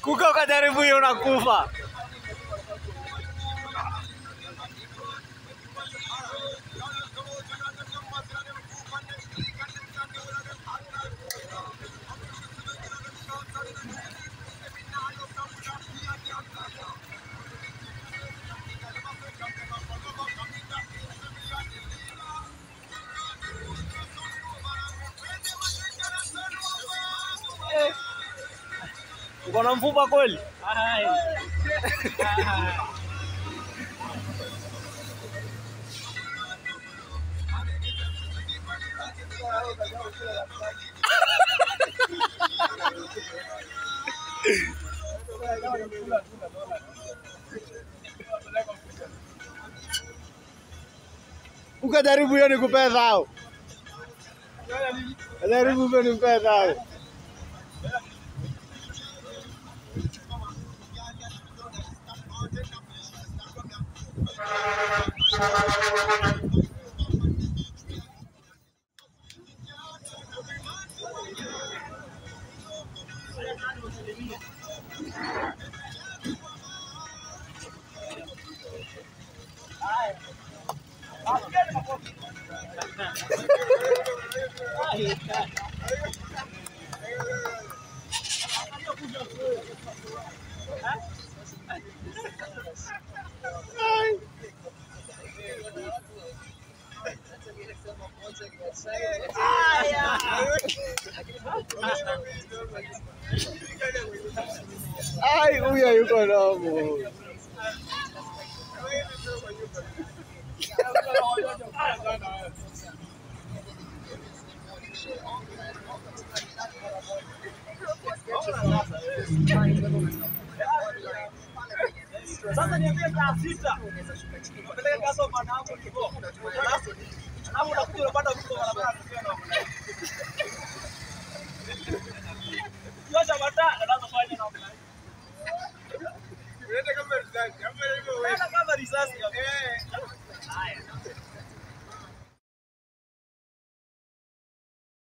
Kuka ukajaribu hiyo unakufa. Uko na mfupa kweli? Ukajaribu hiyo nikupee thao. Jaribu hiyo nikupee thao. Ai, huyo yuko nomo. Sasa niambie saa sita. Unapeleka kaso bwana hapo hivyo. Alafu unakuja unapata mtu barabara tukiwa na